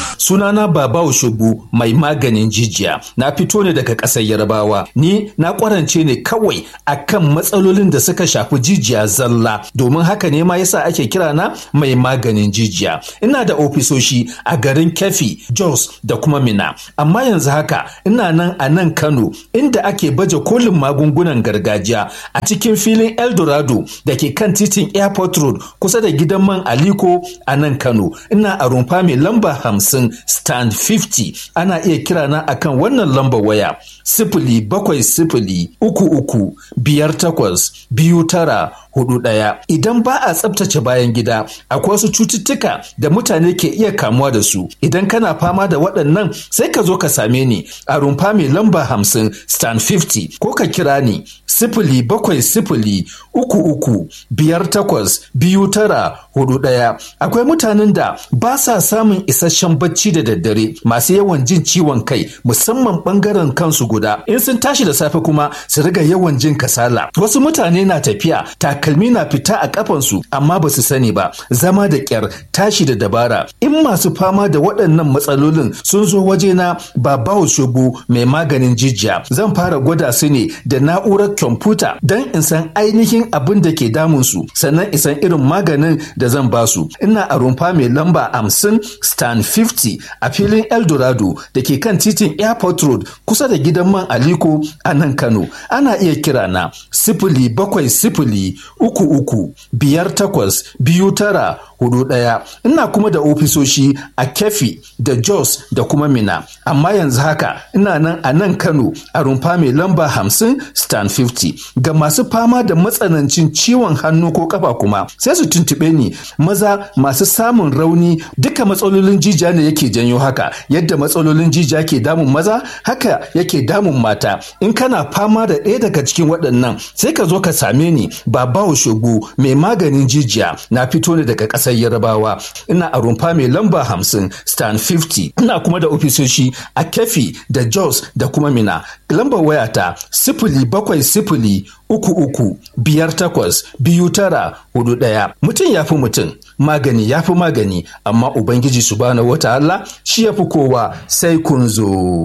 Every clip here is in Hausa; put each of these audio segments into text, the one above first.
Sunana Baba Oshobu mai maganin jijiya. Na fito ne daga ƙasar Yarbawa. Ni na ƙwarance ne kawai akan matsalolin da suka shafi jijiya zalla. Domin haka ne ma yasa ake kira na mai maganin jijiya. Ina da ofisoshi a garin Kefi, Jos da kuma Mina. Amma yanzu haka ina nan a nan Kano inda ake baje kolin magungunan gargajiya a cikin filin Eldorado da ke kan titin Airport Road kusa da gidan man Aliko a nan Kano. Ina a rumfa mai lamba hamsin stand 50 ana iya kira na akan wannan lambar waya sifili bakwai sifili uku uku biyar takwas biyu tara hudu ɗaya. Idan ba a tsabtace bayan gida, akwai wasu cututtuka da mutane ke iya kamuwa da su. Idan kana fama da waɗannan sai ka zo ka same ni a rumfa mai lamba hamsin stand 50 ko ka kira ni sifili bakwai sifili uku uku biyar takwas biyu tara hudu ɗaya. Akwai mutanen da ba sa samun isasshen bacci da daddare masu yawan jin ciwon kai musamman ɓangaren kansu guda. In sun tashi da safe kuma su riga yawan jin kasala. Wasu mutane na tafiya takalmi na fita a kafansu amma ba su sani ba zama da kyar tashi da dabara in masu fama da waɗannan matsalolin sun zo wajena ba bawo shogo mai maganin jijiya zan fara gwada su ne da na'urar kwamfuta don in san ainihin abin da ke damun su sannan in san irin maganin da zan ba su ina a rumfa mai lamba hamsin stan 50 a filin eldorado da ke kan titin airport road kusa da gidan man aliko a nan kano ana iya kira na sifili bakwai sifili uku uku biyar takwas biyu tara hudu ɗaya ina kuma da ofisoshi a kefi da jos da kuma mina amma yanzu haka ina nan a nan kano a rumfa mai lamba hamsin stan 50 ga masu fama da matsanancin ciwon hannu ko kafa kuma sai su tuntuɓe ni maza masu samun rauni duka matsalolin jijiya ne yake janyo haka yadda matsalolin jijiya ke damun maza haka yake damun mata in kana fama da ɗaya daga cikin waɗannan sai ka zo ka same ni babawo shogo mai maganin jijiya na fito ne daga ƙasar yarabawa ina a rumfa mai lamba hamsin stan 50 ina kuma da ofisoshi a kefi da jos da kuma mina lambar wayata sifili bakwai sifili uku uku biyar takwas biyu tara hudu ɗaya mutum ya fi mutum magani ya fi magani amma ubangiji subhanahu wata Allah shi ya fi kowa sai kun zo.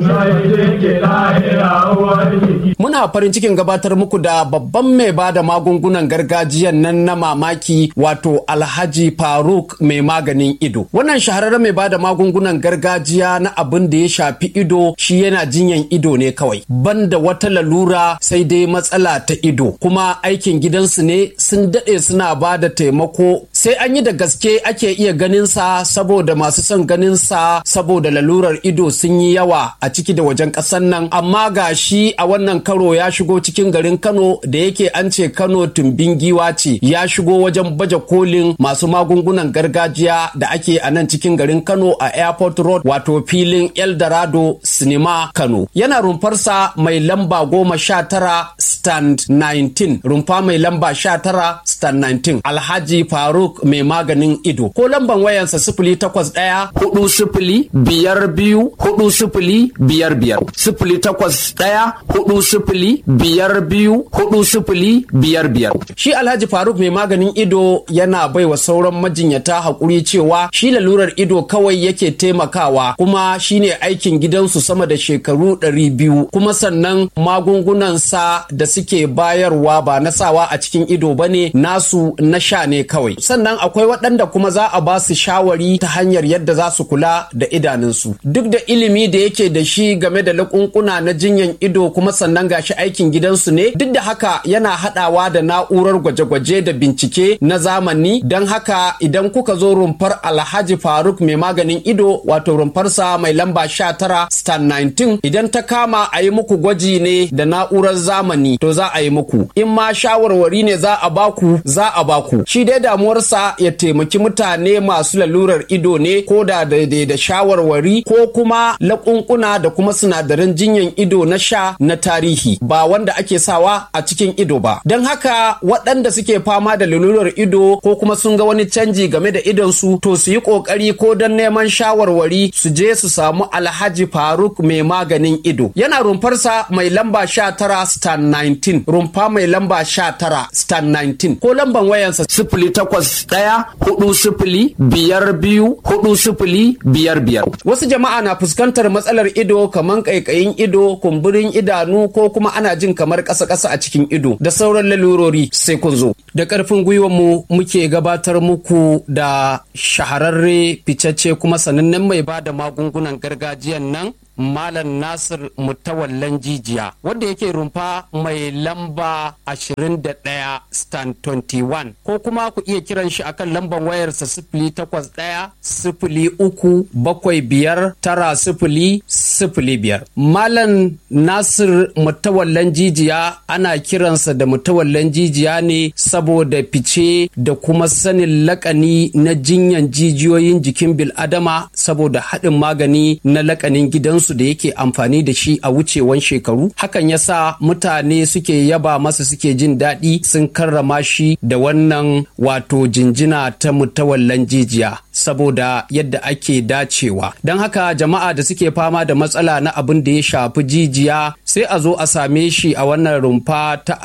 Muna farin cikin gabatar muku da babban mai ba da magungunan gargajiyan nan na mamaki wato Alhaji Faruk mai maganin ido. Wannan shahararren mai ba da magungunan gargajiya na abin da ya shafi ido shi yana jinyan ido ne kawai. Banda wata lalura sai dai matsala ta ido kuma aikin gidansu ne sun daɗe suna ba da taimako sai an yi da gaske ake iya ganinsa saboda masu son ganinsa saboda lalurar ido sun yi yawa a ciki da wajen ƙasar nan amma ga shi a wannan karo ya shigo cikin garin kano da yake an ce kano tumbin giwa ce ya shigo wajen baje kolin masu magungunan gargajiya da ake a nan cikin garin kano a airport road wato filin eldorado sinima kano yana rumfarsa mai lamba goma sha tara stand 19 rumfa mai lamba sha tara stand 19 alhaji faruk mai maganin ido ko lamban wayansa sifili takwas ɗaya hudu sifili biyar biyu hudu sifili biyar biyar sifili takwas ɗaya hudu sifili biyar biyu hudu sifili biyar biyar shi alhaji faruk mai maganin ido yana baiwa sauran majinyata haƙuri cewa shi lalurar ido kawai yake taimakawa kuma shine aikin gidansu sama da shekaru ɗari biyu kuma sannan magungunansa da suke bayarwa ba na sawa a cikin ido bane nasu na sha ne kawai sannan akwai waɗanda kuma za a ba su shawari ta hanyar yadda za su kula da idanunsu duk da ilimi da yake da shi game da lakunkuna na jinyan ido kuma sannan gashi aikin gidansu ne duk da haka yana haɗawa da na'urar gwaje-gwaje da bincike na zamani don haka idan kuka zo rumfar alhaji faruk mai maganin ido wato rumfarsa mai lamba 19 star 19 idan ta kama a yi muku gwaji ne da na'urar zamani to za a yi muku in ma shawarwari ne za a baku za a baku shi dai damuwarsa ya taimaki mutane masu lalurar ido ne ko da daidai da shawarwari ko kuma laƙunƙuna da kuma sinadaran jinyan ido na sha na tarihi ba wanda ake sawa a cikin ido ba don haka waɗanda suke fama da lalurar ido ko kuma sun ga wani canji game da idonsu to su yi ƙoƙari ko don neman shawarwari su je su samu alhaji faruk mai maganin ido yana rumfarsa mai lamba sha tara stan 19 rumfa mai lamba sha tara stan 19 ko lamban wayansa sifili takwas takwas ɗaya hudu sifili biyar biyu hudu sifili biyar biyar. Wasu jama'a na fuskantar matsalar ido kamar ƙaiƙayin ido, kumburin idanu ko kuma ana jin kamar ƙasa-ƙasa a cikin ido da sauran lalurori sai kun zo. Da ƙarfin gwiwar mu muke gabatar muku da shahararre ficacce kuma sanannen mai ba da magungunan gargajiyan nan Malam Nasir Mutawallan Jijiya wanda yake rumfa mai lamba 21 stand 21 ko kuma ku iya kiran shi akan lambar wayarsa sifili takwas ɗaya sifili uku bakwai biyar tara sifili sifili biyar. Malam Nasir Mutawallan Jijiya ana kiransa da Mutawallan Jijiya ne saboda fice da kuma sanin lakani na jinyan jijiyoyin jikin bil'adama saboda haɗin magani na lakanin gidansu su da yake amfani da shi a wucewan shekaru hakan yasa mutane suke yaba masa suke jin daɗi sun karrama shi da wannan wato jinjina ta mutawallan jijiya saboda yadda ake dacewa don haka jama'a da suke fama da matsala na abin da ya shafi jijiya sai a zo a same shi a wannan rumfa ta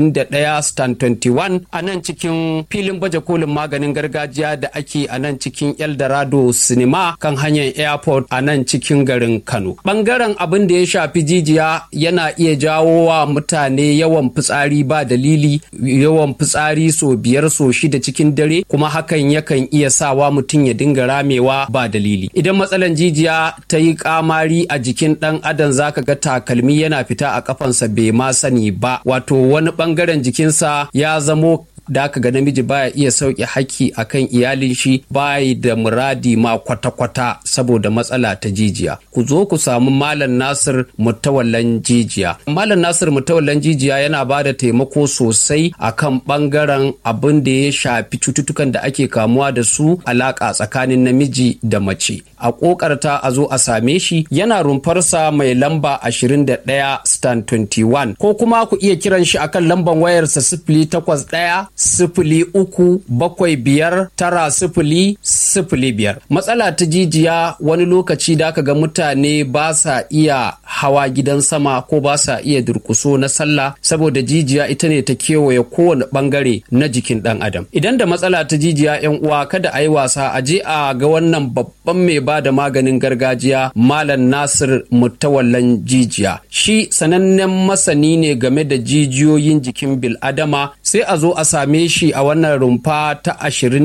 21 stand 21 a nan cikin filin baje kolin maganin gargajiya da ake a nan cikin eldorado cinema kan hanyar airport a nan cikin garin kano bangaren abin da ya shafi jijiya yana iya jawo wa mutane yawan fitsari ba dalili yawan fitsari so biyar so shida cikin dare kuma hakan yakan iya sawa mutum ya dinga ramewa ba dalili idan matsalan jijiya ta yi kamari a jikin dan adam zaka ga takalmi yana fita a kafansa bai ma sani ba wato wani bangaren jikinsa ya zamo da aka ga namiji baya iya sauke haƙƙi akan iyalin shi bayi da muradi ma kwata-kwata saboda matsala ta jijiya ku zo ku samu malam nasir mutawallan jijiya malam nasir mutawallan jijiya yana ba da taimako sosai akan bangaren abin da ya shafi cututtukan da ake kamuwa da su alaƙa tsakanin namiji da mace a ƙoƙarta a zo a same shi yana rumfarsa mai lamba 21 stand 21 ko kuma ku iya kiran shi akan lambar wayarsa sifili takwas ɗaya sifili uku bakwai biyar tara sifili sifili biyar matsala ta jijiya wani lokaci da aka ga mutane ba sa iya hawa gidan sama ko ba sa iya durkuso na sallah saboda jijiya ita ne ta kewaye kowane bangare na jikin dan adam idan da matsala ta jijiya yan uwa kada a yi wasa a je a ga wannan babban mai ba da maganin gargajiya malam nasir mutawallan jijiya shi sanannen masani ne game da jijiyoyin jikin bil'adama sai a zo a same shi a wannan rumfa ta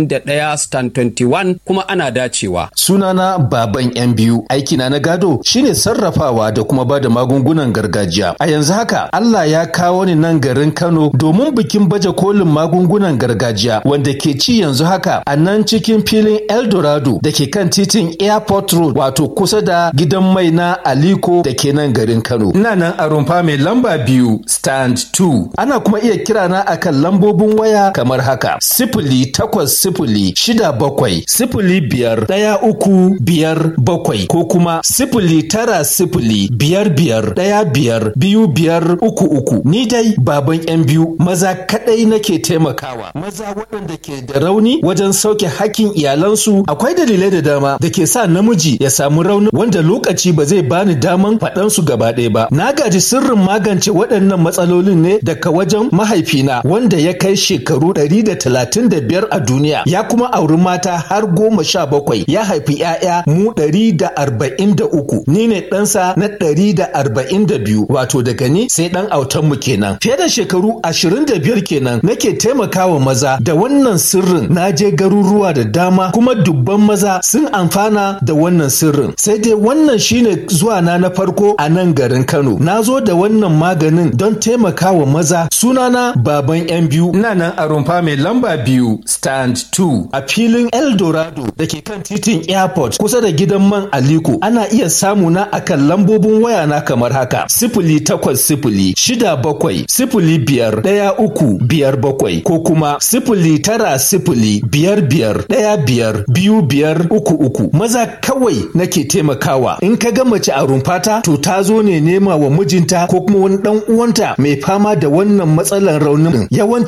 21 stand 21 kuma ana dacewa. Sunana baban yan biyu aikina na gado shine sarrafawa da kuma ba da magungunan gargajiya. A yanzu haka Allah ya kawo ni nan garin Kano domin bikin baje kolin magungunan gargajiya wanda ke ci yanzu haka a nan cikin filin Eldorado da ke kan titin Airport Road wato kusa da gidan mai na Aliko da ke nan garin Kano. Ina nan a rumfa mai lamba biyu stand 2. Ana kuma iya kirana akan lambobin waya kamar haka sifili takwas sifili shida bakwai sifili biyar ɗaya uku biyar bakwai ko kuma sifili tara sifili biyar biyar ɗaya biyar biyu biyar uku uku ni dai baban yan biyu maza kaɗai nake taimakawa maza waɗanda ke da rauni wajen sauke hakkin iyalansu akwai dalilai da dama da ke sa namiji ya samu rauni wanda lokaci ba zai bani daman faɗansu gaba ɗaya ba na gaji sirrin magance waɗannan matsalolin ne daga wajen mahaifina wanda ya kai shekaru ɗari da talatin da biyar a duniya ya kuma auri mata har goma sha bakwai ya haifi ‘ya'ya mu ɗari da arba'in da uku ni ne ɗansa na ɗari da arba'in da biyu wato daga ni sai ɗan autan mu kenan fiye da shekaru ashirin da biyar kenan nake taimakawa maza da wannan sirrin na je garuruwa da dama kuma dubban maza sun amfana da wannan sirrin sai dai wannan shine zuwa na na farko a nan garin Kano na zo da wannan maganin don taimakawa maza sunana baban yan biyu ina nan a rumfa mai lamba biyu stand 2 a filin eldorado da ke kan titin airport kusa da gidan man aliko ana iya samu na akan lambobin waya na kamar haka sifili takwas sifili shida bakwai sifili biyar ɗaya uku biyar bakwai ko kuma sifili tara sifili biyar biyar ɗaya biyar biyu biyar uku uku maza kawai nake taimakawa in ka ga mace a rumfata to ta zo ne nema wa mijinta ko kuma wani dan uwanta mai fama da wannan matsalar raunin yawancin maza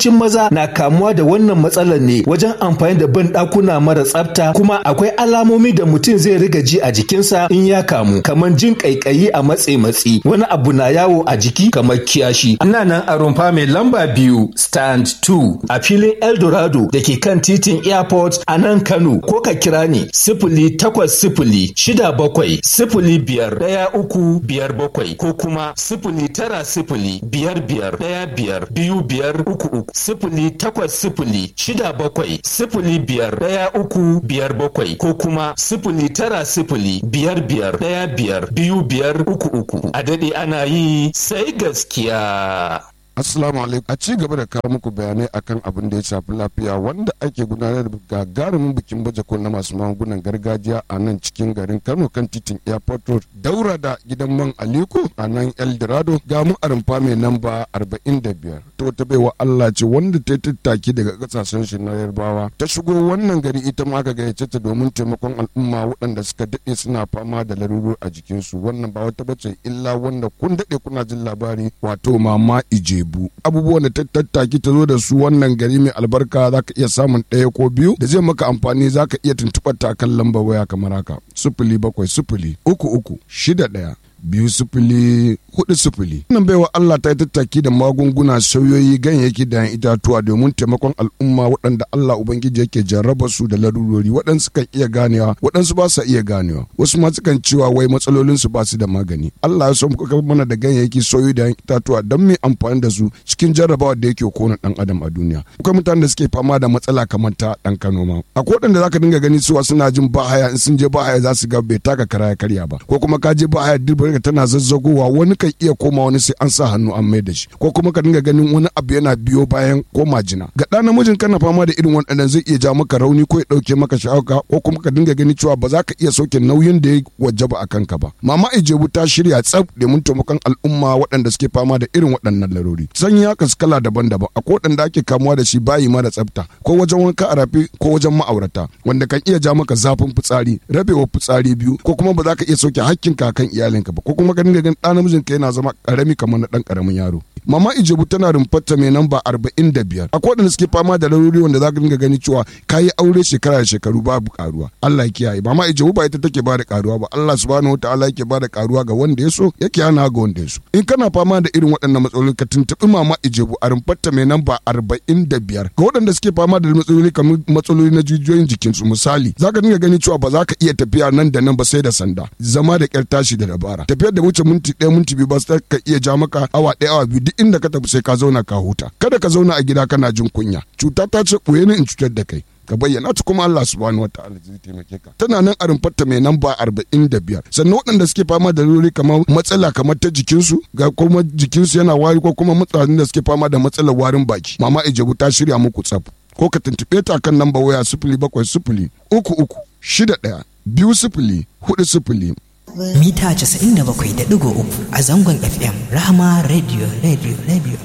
na kamuwa da wannan matsalar ne wajen amfani da ban ɗakuna mara tsafta kuma akwai alamomi da mutum zai riga ji a jikinsa in ya kamu kamar jin ƙaiƙayi a matse matsi wani abu na yawo a jiki kamar kiyashi. Ina nan a rumfa mai lamba biyu stand 2 a filin Eldorado da ke kan titin airport a nan Kano ko ka kira ni sifili takwas sifili shida bakwai sifili biyar ɗaya uku biyar bakwai ko kuma sifili tara sifili biyar biyar ɗaya biyar biyu biyar uku uku sifili takwas sifili shida bakwai sifili biyar ɗaya uku biyar bakwai ko kuma sifili tara sifili biyar biyar ɗaya biyar biyu biyar uku uku a daɗe ana yi sai gaskiya. Assalamu alaikum. A ci gaba da kawo muku bayanai akan abin da ya shafi lafiya wanda ake gudanar da gagarumin bikin baje koli na masu magungunan gargajiya a nan cikin garin Kano kan titin Airport Road. Daura da gidan man Aliko a nan Eldorado ga mu a rumfa mai namba 45. To ta baiwa Allah ce wanda ta tattaki daga kasashen shi na Yarbawa. Ta shigo wannan gari ita ma aka gayyace ta domin taimakon al'umma waɗanda suka daɗe suna fama da laruru a jikinsu. Wannan ba wata bace illa wanda kun daɗe kuna jin labari wato mama Ije Jebu abubuwan da ta tattaki ta zo da su wannan gari mai albarka za ka iya samun ɗaya ko biyu da zai maka amfani za ka iya tuntuɓar ta kan lambar waya kamar haka sufuli bakwai sufuli uku uku shida ɗaya biyu sifili hudu sifili. Wannan baiwa Allah ta yi tattaki da magunguna sauyoyi ganyayyaki da itatuwa domin taimakon al'umma waɗanda Allah Ubangiji yake jarraba su da larurori waɗansu kan iya ganewa waɗansu ba sa iya ganewa wasu ma sukan cewa wai matsalolin su ba su da magani. Allah ya so mu kafa mana da ganyayyaki sauyoyi da itatuwa don mu amfani da su cikin jarrabawa da yake kona ɗan adam a duniya. Akwai mutanen da suke fama da matsala kamar ta ɗan Kano ma. Akwai waɗanda zaka dinga gani cewa suna jin bahaya in sun je bahaya za su ga bai taka kara ya karya ba ko kuma ka je bahaya dirbar tana zazzagowa wani kan iya koma wani sai an sa hannu an mai da shi ko kuma ka dinga ganin wani abu yana biyo bayan ko majina ga ɗa namijin kana fama da irin waɗannan zai iya ja maka rauni ko ya ɗauke maka sha'auka ko kuma ka dinga ganin cewa ba za ka iya sauke nauyin da ya wajaba a kanka ba mama ijebu ta shirya tsaf domin taimakon al'umma waɗanda suke fama da irin waɗannan larori sanyi ya kasu kala daban-daban akwai waɗanda ake kamuwa da shi bayi mara tsafta ko wajen wanka a rafi ko wajen ma'aurata wanda kan iya ja maka zafin fitsari rabewa fitsari biyu ko kuma ba za ka iya sauke hakkinka kan iyalinka ba ko kuma ka dinga ganin ɗan namijin ka yana zama ƙarami kamar na ɗan ƙaramin yaro mama ijebu tana rumfarta mai namba arba'in da biyar akwai waɗanda suke fama da laruri wanda za ka dinga gani cewa ka yi aure shekara da shekaru babu karuwa Allah ya kiyaye mama ijebu ba ita take ba da karuwa ba Allah subhanahu wataala yake ba da karuwa ga wanda ya so yake hana ga wanda ya so in kana fama da irin waɗannan matsaloli ka tuntuɓi mama ijebu a rumfarta mai namba arba'in da biyar ga waɗanda suke fama da matsaloli kamar matsaloli na jijiyoyin jikinsu misali za ka dinga gani cewa ba za ka iya tafiya nan da nan ba sai da sanda zama da ƙyar tashi da dabara tafiyar da wuce minti ɗaya minti biyu ba sai ka iya ja maka awa ɗaya awa biyu duk inda ka tafi sai ka zauna ka huta kada ka zauna a gida kana jin kunya cuta ta ce ɓoye ni in cutar da kai ka bayyana ta kuma Allah subhanahu wataala zai taimake ka tana nan a rumfarta mai namba arba'in da biyar sannan waɗanda suke fama da lori kamar matsala kamar ta jikinsu ga kuma jikinsu yana wari ko kuma mutanen da suke fama da matsalar warin baki mama ijebu ta shirya muku tsaf ko ka tuntuɓe ta kan namba waya sifili bakwai sifili uku uku shida ɗaya biyu sifili hudu sifili mita 97.3 a zangon fm rahama radio radio radio